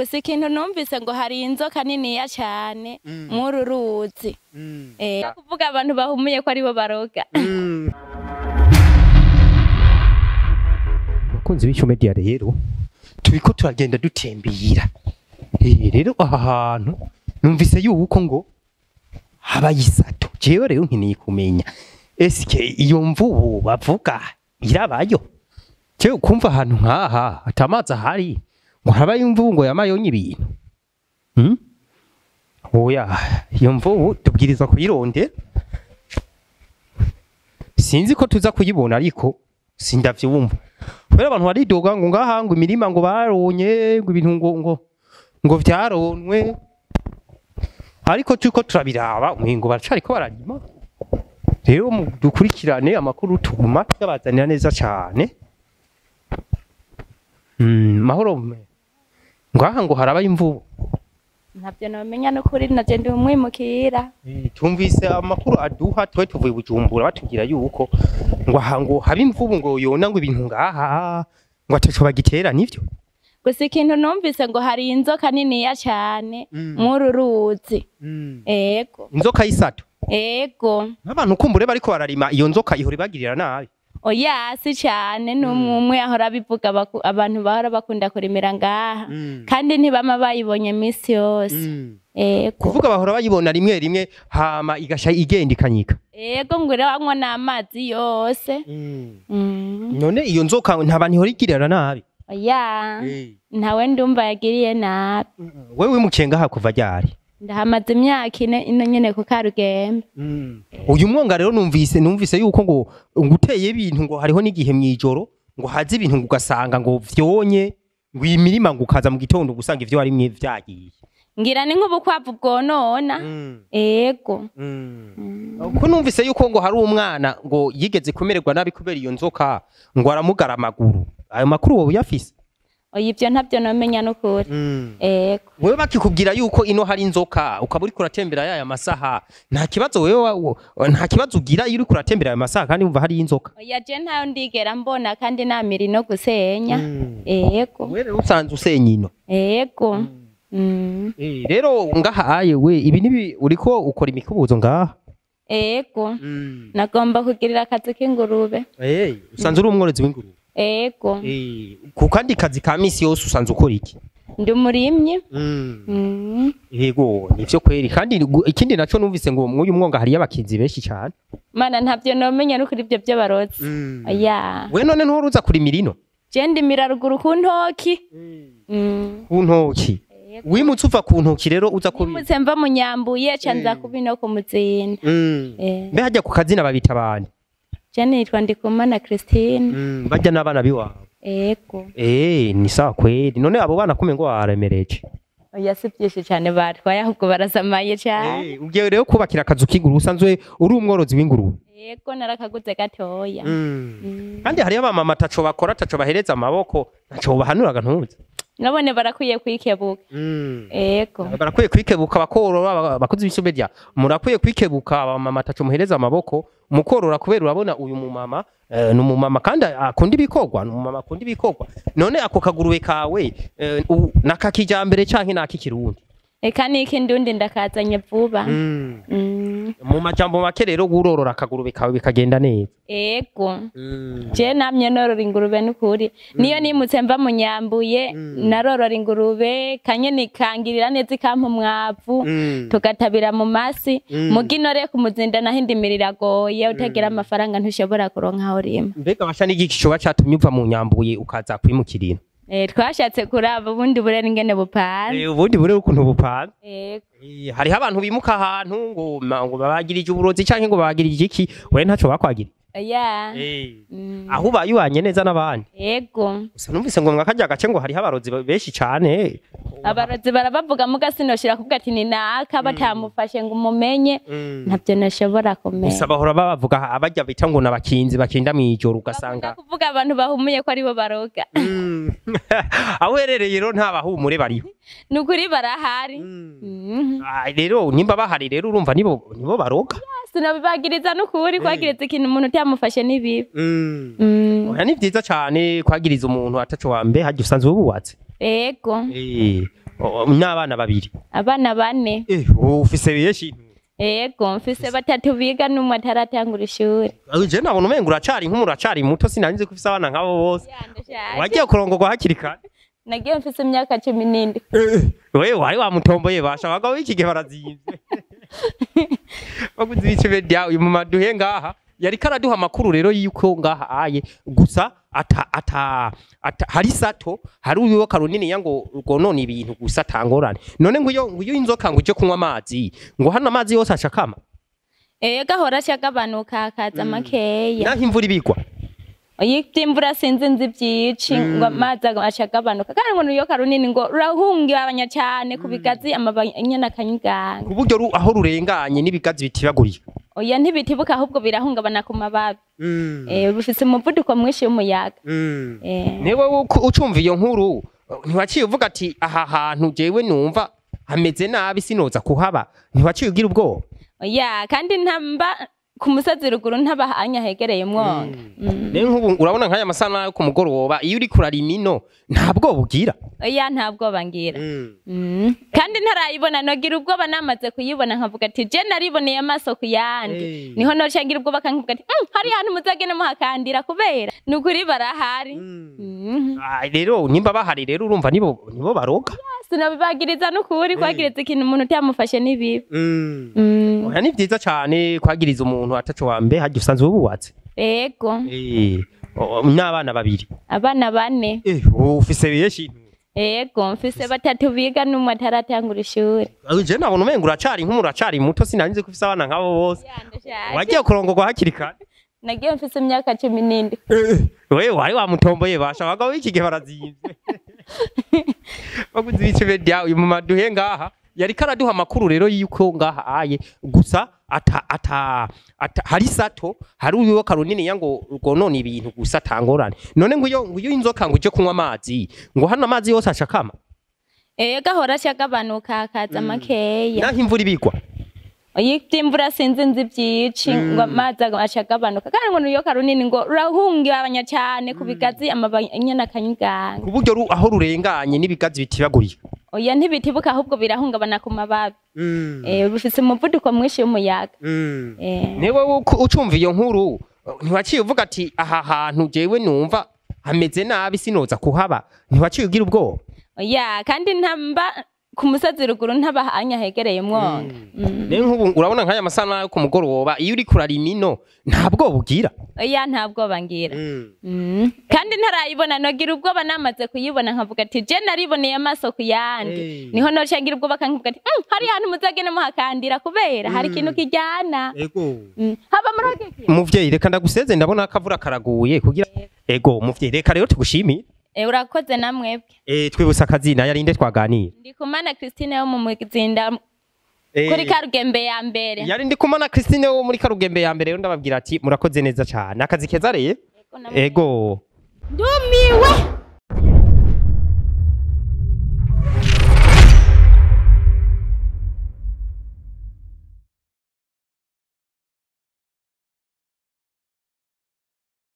gusa ikintu numvise ngo hari inzoka niniya cyane mw'uru ruzi eh kuvuga abantu bahumuye ko aribo baroga abakunzi b'icyo media rero turiko turagenda dutembera Eh, rero aha hantu numvise yuko ngo habaye isato jewe rero nkeneye kumenya eske iyo mvubu bavuga irabayo jewe kumva ahantu nk'aha atamazi ahari ngo habaye imvubu ngo yamayonye ibintu hmm? oya iyo mvubu tubwirizwa kuyirondera sinzi ko tuza kuyibona ariko sindavyumva kubera abantu baridoga ngo ngaha ngo imirima ngo baronye ngo ibintu ngo ngo ngo vyaronwe ariko turiko turabiraba umengo baracariko bararima rero mu dukurikirane amakuru tuguma tuyabazanira neza cane mm, mahoro me ngaha ngo harabaye imvubu ntabyo nomenya n'ukuri naje ndi umwimukira Eh, tumvise amakuru aduha twe tuvuye bujumbura batubwira yuko ngo aha ngo haba imvubu ngo yona ngo ibintu ngaha ngo ataco bagitera nivyo gusa ikintu numvise ngo hari inzoka niniya cyane mw'uru ruzi ego inzoka y'isato ego n'abantu kumbure bariko bararima iyo nzoka ihora ibagirira nabi oya si cyane n'umwe umwe ahora abivuga baku- abantu bahora bakunda kurimira ngaha kandi ntibama bayibonye minsi yose ego kuvuga bahora bayibona rimwe rimwe hama igasha igenda ikanyika ego ngo iranywa n'amazi yose Mm. none iyo nzoka nta bantu ihora igirira nabi oya ntawe ndumva yagiriye nabi wewe wimukiye ngaha kuva ryari ndahamaze imyaka ine ino nyene ku karugembe uyu mwonga rero numvise numvise yuko ngo ngo uteye ibintu ngo hariho n'igihe mwijoro ngo haze ibintu ngo ugasanga ngo vyonye ngo imirima ngo ukaza mu gitondo gusanga ivyo warimwe vyagiye ngira ni nk'ubukwavu bwonona ego ko numvise yuko ngo hari umwana ngo yigeze kumererwa nabi kubera iyo nzoka ngo aramugara amaguru ayo makuru wowe uyafise oya ivyo ntabyo nomenya n'ukuri ego wewe bakikubwira yuko ino hari inzoka ukaba uriko uratembera yaya masaha nta kibazo wewe wa- wa- nta kibazo ugira iyo uriko uratembera aya masaha kandi wumva hari inzoka oya je ntayo ndigera mbona kandi namira no gusenya ego wewe rero usanze usenya ino ego Mm. Eh, rero ngaha aye we ibi nibi uriko ukora imikubuzo ngaha ego nagomba kugirira akazi k'ingurube Eh, usanze uri umworozi w'ingurube ego Eh, ku kandi kazi ka misi yose usanze ukora iki ndi umurimyi Mm. yego nivyo kweri kandi gu- ikindi naco numvise ngo mwuyu mwonga hariyo abakinzi benshi cyane mana ntabyo nomenya n'ukuri ibyo byo barotse oya we none ntuhora uza kurimira ino je ndimira ruguru ku ntoki Mm. ku ntoki Yego. wimutse uva ku ntoki rero uza kuri nimutse mva mu nyambuye ca nza kuba ino ku muzinda Eh. mbe hajya ku kazina babita abandi je nitwa ndikumana christine bajya n'abana biwabo ego eh ni sawa kweri none abo bana kume ngo baremereje oya si byinshi cyane batwaye ahubwo barasamaye cyane Eh, ugiye rero kubakira akazu k'ingurube usanzwe uri umworozi w'ingurube ego narakaguze gatoya Mm. kandi hariyo abamama ataco bakora ataco bahereza amaboko ntaco bahanuraga ntuzi nabone barakwiye kwikebuka ego barakwiye kwikebuka bakorora aba- abakozi b'isomedya murakwiye kwikebuka abamama ataco muhereza amaboko mukorora kubera urabona uyu mumama eh, ni umumama kandi akunda ibikorwa ni umumama akunda ibikorwa none ako kagurube kawe eh, u- nakakijambere canke nakikirundi eka niki ndundi ndakazanye vuba Mm. mu majambo make rero urorora akagurube kawe bikagenda neza ego je namye norora ingurube n'ukuri niyo nimutse mva mu nyambuye narorora ingurube kanye nikangirira neza ikampa umwavu tugatabira mu masi muga inore ku muzinda naho indimira iragoye utagira amafaranga ntushobora kuronka aho rima mbega basha n'igiki coba catumye uva mu nyambuye ukaza kwimukirina Eh, twashatse kuraba ubundi burere ingene bupanze Eh, ubundi burero ukuntu bupanze ego Eh, hariho abantu bimuka ahantu ngo ma- ngo babagirije uburozi canke ngo babagirije iki we ntaco bakwagira oya Mm. aho ubaye ubanye neza n'abandi ego gusa numvise ngo mwakarya gace ngo hariho abarozi benshi cane abarozi barabavuga muga sinoshira kuvuga ati ni naka batamufashe ngo umumenye ntabyo nashobora kumenya gusa bahora babavuga abarya bita ngo n'abakinzi bakinda mw'ijoro bakunda ugasanga kuvuga abantu bahumuye ko aribo baroga Mm. aho uherereye rero nta bahumure bariho ni ukuri barahari Mhm. Ah, rero nimba bahari rero urumva nibo nibo baroga sinabibagiriza n'ukuri kwagiriza ikintu umuntu utamufashe ni bibi Mm. oya ni vyiza cane kwagiriza umuntu ataco wambe harya usanzwe wubatse ego Eh, O- n'abana babiri abana bane eh ufise benshi yego mfise batatu biga n'umwe ataratangura ishuri je nabona umenga uracari nk'umuracari muto sinanzi ko ufise abana nk'abo bose wagiye kurongorwa hakiri kare nagiye mfise imyaka cumi n'indwi wewe wari wamutomboye basha abagabo b'iki gihe barazimvye baguze ibice bya uyu mama duhe ngaha yari karaduha amakuru rero yuko ngaha aye gusa ata ata, ata hari sato hari uyo karunini yango gonona ibintu gusa atangorane none ngo iyo ngo iyo inzoka ngo uje kunywa amazi ngo hano amazi yose ashakama Eh gahora ashagabanuka akaza makeya naho imvura ibigwa ivy'imvura sinzi nzi vyici ngo amazi ashagabanuka kandi ngo niyo karunini ngo urahungabanya cane ku bigazi amababi nyene akanyiganga ku buryo ru- aho rurenganye n'ibigazi bitibagurika oya ntibitibuka ahubwo birahungabana ku mababi eh bifise umuvuduko mwinshi w'umuyaga eh niwe uko- ucumva iyo nkuru ntiwaciye uvuga ati aha hantu jewe numva hameze nabi sinoza kuhaba ntiwaciye ugira ubwoba oya kandi ntamba ku musozi ruguru ntabahanya hegereye umwonga Mm. rero nk'ubu urabona nk'aya masana yo ku mugoroba iyo uri kurarima ino nta bwoba ugira oya nta bwoba ngira Mm. kandi ntarayibona nogira ubwoba namaze kuyibona nkavuga ati je nariboneye amaso ku yandi Eh. niho noca ngira ubwoba kankavuga ati "Mm, hari hantu muzagene muhakandira kubera ni ukuri barahari Mm. Ah, rero nimba bahari rero urumva nibo nibo baroga sinabibagiriza n'ukuri kwagiriza ikintu umuntu utamufashe n'ibibi Mm. oya ni vyiza cane kwagiriza umuntu ataco wambe harya usanzwe wubatse ego Eh, o- n'abana babiri abana bane Eh, ufise benshi ego mfise batatu biga n'umwe ataratangura ishuri je nabona umenga uracari nk'umuracari muto sinanzi ko ufise abana nk'abo bose wagiye kurongorwa hakiri kare nagiye mfise imyaka cumi n'indwi wewe wari wamutomboye basha abagabo b'iki gihe barazimvye baguze ibice bya uyu mama duhe ngaha yari karaduha amakuru rero yuko ngaha aye gusa ata ata, ata hari sato hari uyo karunini yango gonona ibintu gusa atangorane none ngo iyo ngo iyo inzoka ngo uje kunywa amazi ngo hano amazi yose ashakama eh gahora ashagabanuka akaza makeya naho imvura ibigwa ivy'imvura sinzi nzi vyici ngo amazi ashagabanuka kandi ngo niyo karunini ngo urahungabanya cane ku bigazi amababi nyene akanyiganga ku buryo ru- aho rurenganye n'ibigazi bitibagurika oya ntibitibuka ahubwo birahungabana ku mababi eh bifise umuvuduko mwinshi w'umuyaga eh niwe uko- ucumva iyo nkuru ntiwaciye uvuga ati aha hantu jewe numva hameze nabi sinoza kuhaba ntiwaciye ugira ubwoba oya kandi ntamba ku musozi ruguru ntabahanya hegereye umwonga Mm. rero nk'ubu urabona nk'aya masana yo ku mugoroba iyo uri kurarima ino nta bwoba ugira oya nta bwoba ngira Mm. kandi ntarayibona nogira ubwoba namaze kuyibona nkavuga ati je nariboneye amaso ku yandi Eh. niho noca ngira ubwoba kankavuga ati "Mm, hari hantu muzagene muhakandira kubera hari ikintu kijyana Mm. haba muri ako kintu muvyeyi reka ndaguseze ndabona akavura karaguye kugira ego muvyeyi reka rero tugushimire Eh, urakoze namwebwe eh twibutsa akazina yarinde twaganira ndi kumana christine wo mu muzinda Eh, kuri karugembe ya mbere yari ndi kumana Christine wo muri karugembe ya mbere rero ndababwira ati murakoze neza cyane akazi keza rero Ego namwe. ego ndumiwe